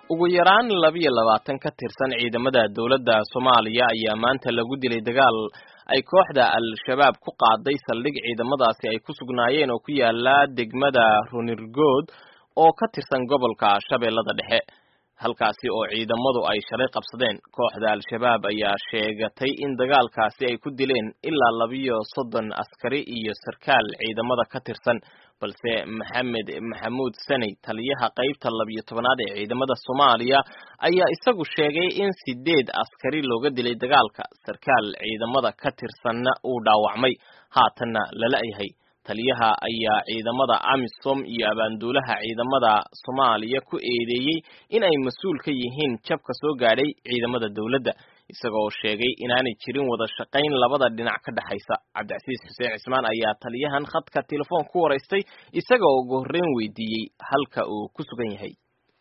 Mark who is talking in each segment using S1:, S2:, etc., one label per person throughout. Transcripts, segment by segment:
S1: ugu yaraan labiyo labaatan ka tirsan ciidamada dowladda soomaaliya ayaa maanta lagu dilay dagaal ay kooxda al-shabaab ku qaaday saldhig ciidamadaasi ay ku sugnaayeen oo ku yaala degmada runirgood oo ka tirsan gobolka shabeellada dhexe halkaasi oo ciidamadu ay shalay qabsadeen kooxda al-shabaab ayaa sheegatay in dagaalkaasi ay ku dileen ilaa labiyo soddon askari iyo sarkaal ciidamada ka tirsan balse maxamed maxamuud saney taliyaha qaybta labiyo tobanaad ee ciidamada soomaaliya ayaa isagu sheegay in sideed askari looga dilay dagaalka sarkaal ciidamada ka tirsanna uu dhaawacmay haatanna lala yahay taliyaha ayaa ciidamada amisom iyo abaanduulaha ciidamada soomaaliya ku eedeeyey in ay mas-uul ka yihiin jabka soo gaadhay ciidamada dowladda isagoo sheegay inaanay jirin wada shaqayn labada dhinac ka dhexaysa cabdicasiis xuseen cismaan ayaa taliyahan khadka telefoon ku waraystay isagoo ugu horreyn weydiiyey halka uu ku sugan yahay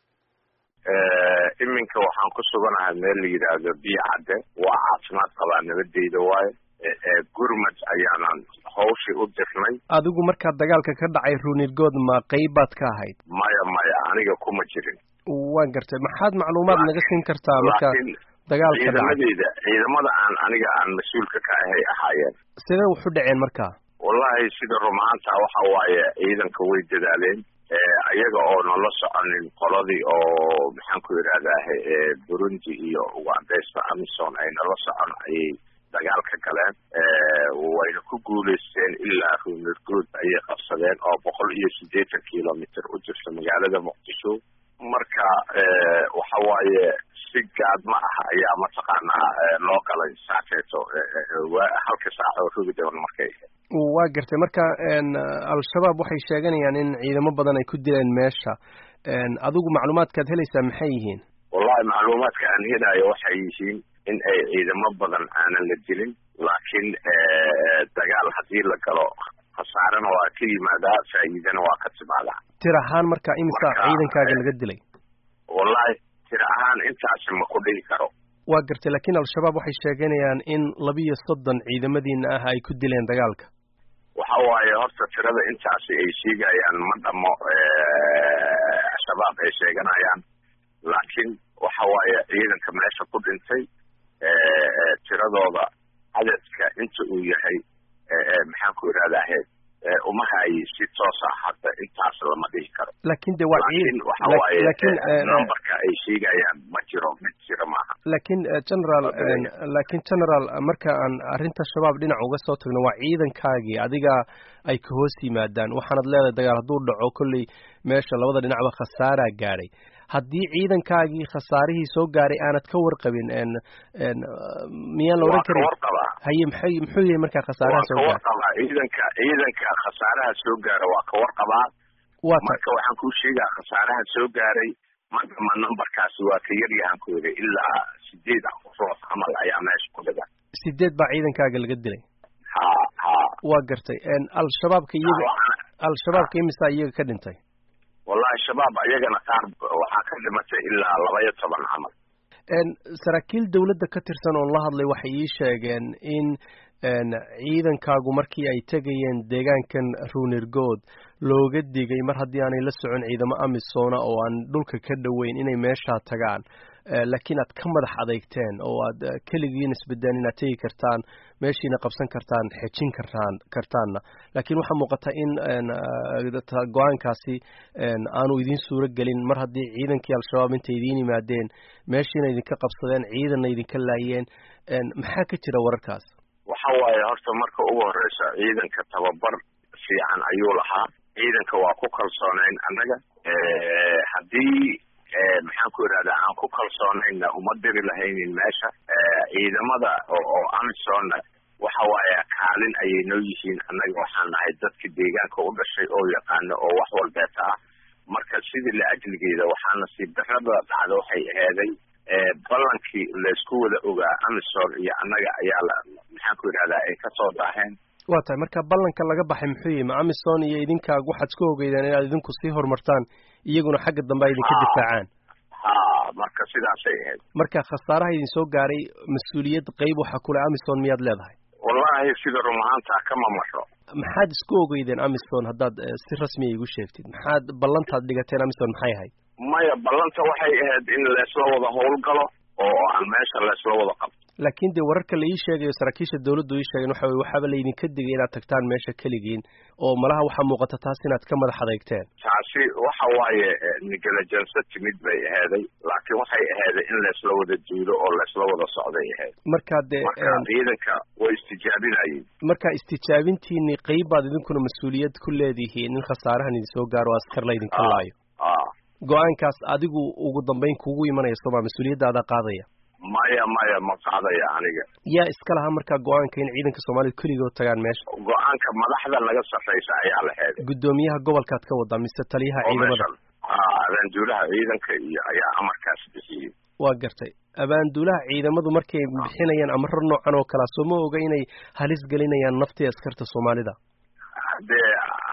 S2: iminka waxaan ku suganahay meel la yidhaahdo biyo cadde waa caafimaad qabaa nabadeyda waayo gurmad ayaanan hawshii u dirnay
S3: adigu markaa dagaalka ka dhacay runirgood ma qayb baad ka ahayd
S2: maya maya aniga kuma jirin
S3: waan gartay maxaad macluumaad naga siin kartaa marka dagaalka dhacay
S2: ciidamadeyda ciidamada aan aniga aan mas-uulka ka ahay ahaayeen
S3: sidee waxu dhaceen markaa
S2: wallahi sida rumaanta waxa waaye ciidanka way dadaaleen ayaga oo nala soconin qoladii oo maxaan ku yidhahdaa burundi iyo ugandeysta amison ay nala socon ayay dagaal ka galeen wayna ku guulaysteen ilaa runirgood ayay qabsadeen oo boqol iyo siddeetan kilomitr u jirta magaalada muqdisho marka waxa waaye si gaadma ah ayaa mataqaanaa loo galay saakeeto halka saaco rugidoon markay
S3: waa gartay marka al-shabaab waxay sheeganayaan in ciidamo badan ay ku dileen meesha adigu macluumaadkaad helaysaa maxay yihiin
S2: wallahi macluumaadka aan helayo waxay yihiin in ay ciidamo badan aanan la dilin laakiin dagaal haddii la galo khasaarena waa ka yimaadaa faa'iidana waa ka timaadaa
S3: tir ahaan marka imisa ciidankaaga laga dilay
S2: wallahi tir ahaan intaasi ma ku dhihi karo
S3: waa gartay laakiin al-shabaab waxay sheeganayaan in labiyo soddon ciidamadiina ah ay ku dileen dagaalka
S2: waxa waaye horta tirada intaasi ay sheegayaan ma dhamo shabaab ay sheeganayaan laakiin waxa waaye ciidanka meesha ku dhintay tiradooda cadadka inta uu yahay maxaan ku idhahdaa uma hayi si toos ah hadda intaas lama dhihi karo
S3: laakiin de waa
S2: laakiin waxa waaye numberka ay sheegayaan ma jiro mid jira maaha
S3: laakiin general laakiin general marka aan arrinta shabaab dhinac uga soo tagno waa ciidankaagii adiga ay ka hoos yimaadaan waxaanad leedahay dagaal hadduu dhaco kolley meesha labada dhinacba khasaaraa gaadhay haddii ciidankaagii khasaarihii soo gaaray aanad ka warqabin miyaan la odhan karin haye maxay muxuu yahay markaa khasaaraha soo gaara
S2: warqabaa ciidanka ciidanka khasaaraha soo gaara waa ka warqabaa
S3: waa
S2: marka waxaan kuu sheegaa khasaaraha soo gaaray madama numberkaasi waa ka yaryahan ku yidhi ilaa sideed roos camal ayaa meesha ku dhigan
S3: sideed baa ciidankaaga laga dilay
S2: ha ha
S3: waa gartay al-shabaabka iyaga al-shabaabka imisaa iyaga ka dhintay
S2: wallahi shabaab ayagana qaar waxaa ka dhimatay ilaa laba iyo toban camal
S3: saraakiil dawladda ka tirsan oon la hadlay waxay ii sheegeen in ciidankaagu markii ay tegayeen deegaankan runirgood looga digay mar haddii aanay la socon ciidamo amisona oo aan dhulka ka dhoweyn inay meeshaa tagaan laakiin aad ka madax adeygteen oo aad keligiin isbedeen inaad tegi kartaan meeshiina qabsan kartaan xejin kartaan kartaanna laakiin waxaa muuqata in go-aankaasi aanu idiin suuro gelin mar haddii ciidankii al-shabaab intay idiin yimaadeen meeshiina idinka qabsadeen ciidanna idinka laayeen maxaa ka jira wararkaas
S2: waxa waaye horta marka ugu horeysa ciidanka tababar fiican ayuu lahaa ciidanka waa ku kalsoonayn annaga haddii maxaan ku idhahdaa aan ku kalsoonaynna uma diri lahaynin meesha ciidamada oo amisonna waxa waaye kaalin ayay noo yihiin annaga waxaan nahay dadka deegaanka u dhashay oo yaqaano oo wax walbeeta ah marka sidii la ajligeeda waxaa nasiib darrada dhacda waxay aheeday ballankii laysku wada ogaa amison iyo annaga ayaa la maxaan ku idhahdaa ay kasoo daaheen
S3: waa tahay marka ballanka laga baxay muxuu yihi ma amison iyo idinkaa waxaad isku ogeydeen inaad idinku sii horumartaan iyaguna xagga dambe ay idinka difaacaan
S2: ha marka sidaasay ahayd
S3: marka khasaaraha idin soo gaaray mas-uuliyad qeyb waxaa kule amison miyaad leedahay
S2: wallahi sida run ahaantaa kama maro
S3: maxaad isku ogeydeen amison haddaad si rasmiya igu sheegtid maxaad ballantaad dhigateen amison maxay ahayd
S2: maya ballanta waxay ahayd in laysla wada howlgalo oo aan meesha laysla wada qabto
S3: laakiin dee wararka la ii sheegayo saraakiisha dawladdu ii sheegeen waxa weye waxaaba laydinka digay inaad tagtaan meesha keligiin oo malaha waxaa muuqata taas inaad ka madax adeegteen
S2: taasi waxa waaye negalajanso timid bay aheeday laakiin waxay aheeday in laysla wada duulo oo laysla wada socday ahayd
S3: markaa dee
S2: marka ciidanka way istijaabinayeen
S3: marka istijaabintiini qeyb baad idinkuna mas-uuliyad ku leedihiin in khasaarahan idin soo gaaro askar laydinka laayo go-aankaas adigu ugu dambeyn kugu imanaya sooma mas-uuliyaddaada qaadaya
S2: maya maya ma qaadaya aniga
S3: yaa iska lahaa markaa go-aanka in ciidanka soomaalida keligood tagaan meesha
S2: go-aanka madaxda naga sarraysa ayaa la heeday
S3: guddoomiyaha gobolkaad ka wadaa mise taliyaha ciidamada
S2: abaanduulaha ciidanka iyo ayaa amarkaas bixiyey
S3: waa gartay abaanduulaha ciidamadu markay bixinayaan amaro noocan oo kalea soo ma oga inay halis gelinayaan naftii askarta soomaalida
S2: dee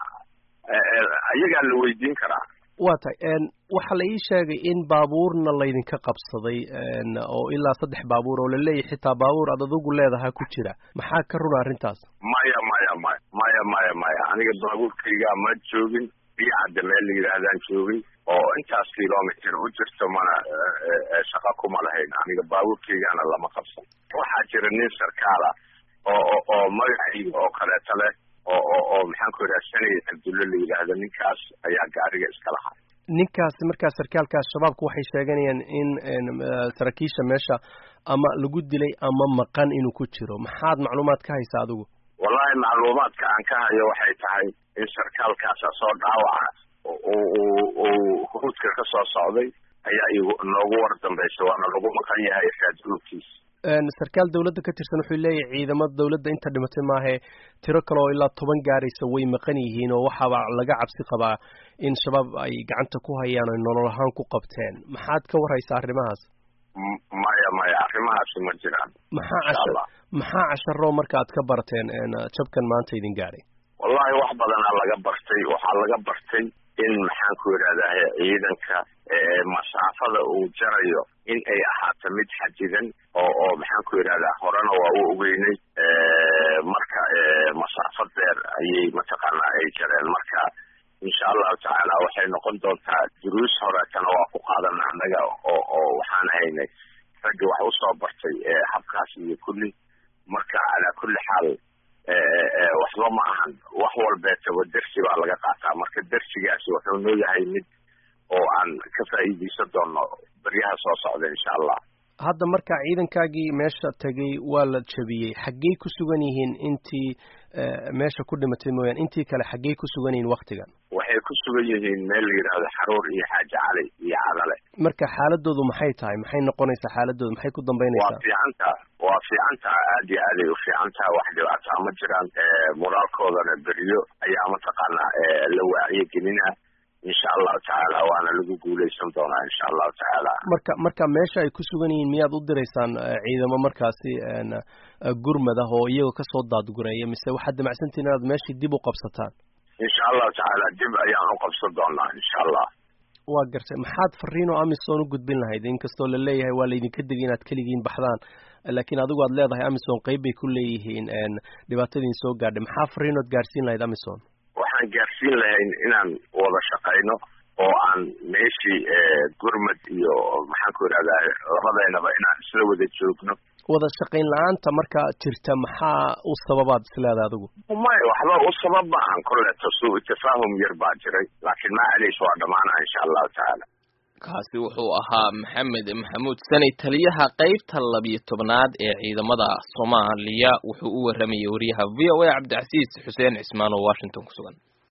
S2: ayagaa la weydiin karaa
S3: waa tahay waxaa la ii sheegay in baabuurna laydinka qabsaday oo ilaa saddex baabuur oo laleeyahy xitaa baabuur aad adugu leedaha ku jira maxaa ka runa arrintaas
S2: maya maya maya maya maya maya aniga baabuurkaygaa ma joogin biyacadda meel la yidhaahdaan joogay oo intaas kilomitr u jirto mana shaqa kuma lahayn aniga baabuurkaygaana lama qabsan waxaa jira nin sarkaala oo oo magacayga oo kaleeto leh oo oo oo maxaan ku yidhaha sanay cabdulle la yidhaahdo ninkaas ayaa gaariga iska lahaa
S3: ninkaasi markaa sarkaalkaas shabaabku waxay sheeganayaan in saraakiisha meesha ama lagu dilay ama maqan inuu ku jiro maxaad macluumaad ka haysaa adigu
S2: wallahi macluumaadka aan ka hayo waxay tahay in sarkaalkaasa soo dhaawaca uu huruudka ka soo socday ayaa igu noogu war dambaysa waana lagu maqan yahay raadgurubkiisa
S3: sarkaal dawladda ka tirsan wuxuu leeyahay ciidamada dawladda inta dhimatay maahe tiro kale oo ilaa toban gaaraysa way maqan yihiin oo waxaaba laga cabsi qabaa in shabaab ay gacanta ku hayaan oy nolol ahaan ku qabteen maxaad ka warhaysaa arrimahaas
S2: maya maya arrimahaasi ma jiraan
S3: maxaa casha maxaa casharo marka aad ka barteen jabkan maanta idin gaadhay
S2: wallahi wax badanaa laga bartay waxaa laga bartay in maxaan ku yidhahdahe ciidanka masaafada uu jarayo in ay ahaato mid xadidan oo oo maxaan ku yidhahdaa horena waa u ogeynay marka masaafo dheer ayay mataqaanaa ay jareen marka insha allahu tacaala waxay noqon doontaa duruus horeetana waa ku qaadana annaga oo oo waxaan haynay raggi wax usoo bartay habkaas iyo kulli marka calaa kulli xaal waxba ma ahan wax walbeetaba dersi baa laga qaataa marka dersigaasi wuxuu noo yahay mid oo aan ka faa'iideysan doono beryaha soo socda insha allah
S3: hadda marka ciidankaagii meesha tegay waa la jabiyey xaggey ku sugan yihiin intii meesha ku dhimatay mooyaane intii kale xaggey ku sugan yihiin waktigan
S2: waxay ku sugan yihiin meel la yidhaahdo xaruur iyo xaaji cali iyo cadale
S3: marka xaaladoodu maxay tahay maxay noqonaysaa xaaladoodu maxay ku dambaynaysaa
S2: waa fiicantaa waa fiicantaa aad iyo aaday u fiicantaa wax dhibaataa ma jiraan moraalkoodana beriyo ayaa mataqaanaa la waaciyo gelina insha allahu tacaala waana lagu guuleysan doonaa insha allahu tacaala
S3: marka marka meesha ay ku sugan yihiin miyaad u diraysaan ciidamo markaasi gurmad ah oo iyagoo kasoo daadgureeya mise waxaad damacsantihin inaad meeshii dib u qabsataan
S2: insha allahu tacaala dib ayaan u qabsan doonaa insha allah
S3: waa gartay maxaad fariin oo amison u gudbin lahayd inkastoo la leeyahay waa laydinka degay inaad keligiin baxdaan laakiin adigu aad leedahay amison qeyb bay ku leeyihiin dhibaatadiin soo gaadhay maxaa fariinood gaarsiin lahayd amison
S2: waxaan gaarsiin lahayn inaan wada shaqayno oo aan meeshii gurmad iyo maxaan ku idhahdaa labadeynaba inaan isla wada joogno
S3: wada shaqayn la-aanta marka jirta maxaa u sababaad isleedahay adigu
S2: maya waxba u sabab maahan kolleeto suu tafaahum yar baa jiray laakiin macaliis waa dhammaana insha allahu tacaala
S1: kaasi wuxuu ahaa maxamed maxamuud sani taliyaha qeybta labiyo tobnaad ee ciidamada soomaaliya wuxuu u waramayay wariyaha v o a cabdicasiis xuseen cismaan oo washington ku sugan